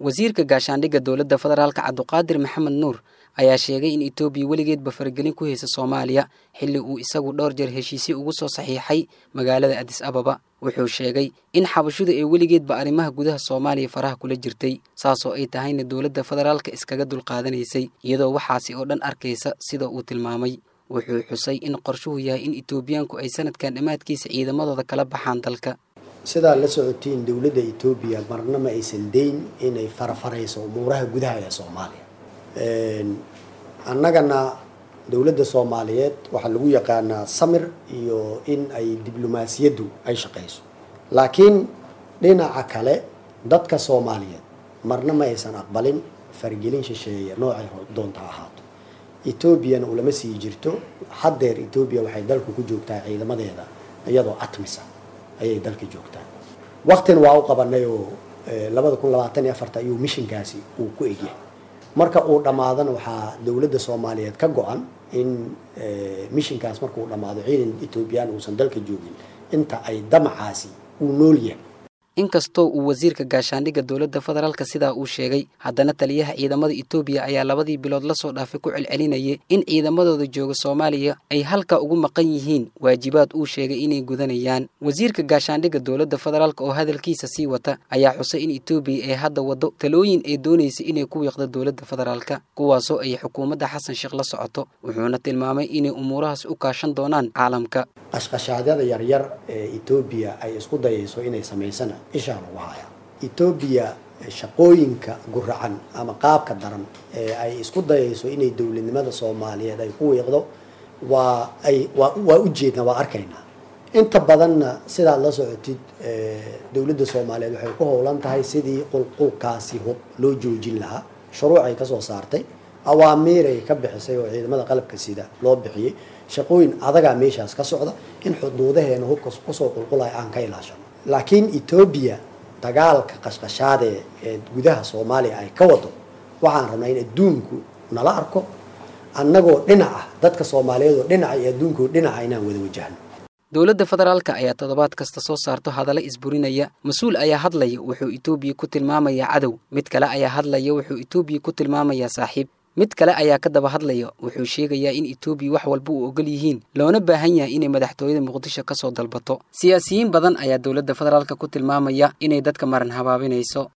wasiirka gaashaandhigga dowladda federaalka cabduqaadir maxamed nuur ayaa sheegay in etoobiya weligeedba faragelin ku haysa soomaaliya xilli uu isagu dhowr jeer heshiisyo ugu soo saxiixay magaalada adis ababa wuxuu sheegay in xabashuda ee weligeedba arrimaha gudaha soomaaliya faraha kula jirtay saasoo ay tahayna dowladda federaalka iskaga dulqaadanaysay iyadoo waxaasi oo dhan arkaysa sida uu tilmaamay wuxuu xusay in qorshuhu yahay in etoobiyaanku ay sanadkan dhammaadkiisa ciidamadooda kala baxaan dalka sidaa la socotiin dowladda etoobiya marna ma aysan dayn inay farafarayso umuuraha gudaha ee soomaaliya annagana dowladda soomaaliyeed waxaa lagu yaqaanaa samir iyo in ay diblomaasiyaddu ay shaqayso laakiin dhinaca kale dadka soomaaliyeed marna ma aysan aqbalin fargelin shisheeye noocay doonta ahaato etoobiyana ulama sii jirto haddeer etoobiya waxay dalka ku joogtaa ciidamadeeda iyadoo atmisa ayay dalka joogtaa waktina waa u qabanay oo labada kun labaatan iyo afarta ayuu mishinkaasi uu ku egyahay marka uu dhammaadana waxaa dowladda soomaaliyeed ka go-an in mishinkaas markuu dhammaado ciidan etoobiyaan uusan dalka joogin inta ay damacaasi uu nool yahay inkastoo uu wasiirka gaashaandhigga dowladda federaalka sidaa uu sheegay haddana taliyaha ciidamada etoobiya ayaa labadii bilood la soo dhaafay ku celcelinayay in ciidamadooda jooga soomaaliya ay halka ugu maqan yihiin waajibaad uu sheegay inay gudanayaan wasiirka gaashaandhigga dowladda federaalka oo hadalkiisa sii wata ayaa xusay in etoobiya ay hadda waddo talooyin ay doonaysay inay ku wiiqdo dowladda federaalka kuwaasoo ay xukuumadda xasan sheekh la socoto wuxuuna tilmaamay inay umuurahaas u kaashan doonaan caalamka qashqashaadyada yaryar ee etoobiya ay isku dayayso inay samaysana ishaa lagu haya etoobiya shaqooyinka guracan ama qaabka daran ee ay isku dayayso inay dowladnimada soomaaliyeed ay ku wiiqdo waa ay waa waa ujeednaa waa arkaynaa inta badanna sidaad la socotid dowladda soomaaliyeed waxay ku howlan tahay sidii qulqulkaasi hub loo joojin lahaa shuruucay kasoo saartay awaamiiray ka bixisay oo ciidamada qalabka sida loo bixiyey shaqooyin adagaa meeshaas ka socda in xuduudaheena hubka kusoo qulqulaya aan ka ilaashano laakiin etoobiya dagaalka qashqashaadee ee gudaha soomaaliya ay ka wado waxaan rabnaa in adduunku nala arko annagoo dhinac ah dadka soomaaliyeed oo dhinaca iyo adduunkoo dhinaca inaan wada wajahno dowladda federaalka ayaa toddobaad kasta soo saarto hadalla isburinaya mas-uul ayaa hadlaya wuxuu etoobiya ku tilmaamayaa cadow mid kale ayaa hadlaya wuxuu etoobiya ku tilmaamayaa saaxiib mid kale ayaa ka daba hadlaya wuxuu sheegayaa in etoobiya wax walba u ogol yihiin loona baahan yahay inay madaxtooyada muqdisho ka soo dalbato siyaasiyiin badan ayaa dowladda federaalka ku tilmaamaya inay dadka maran habaabinayso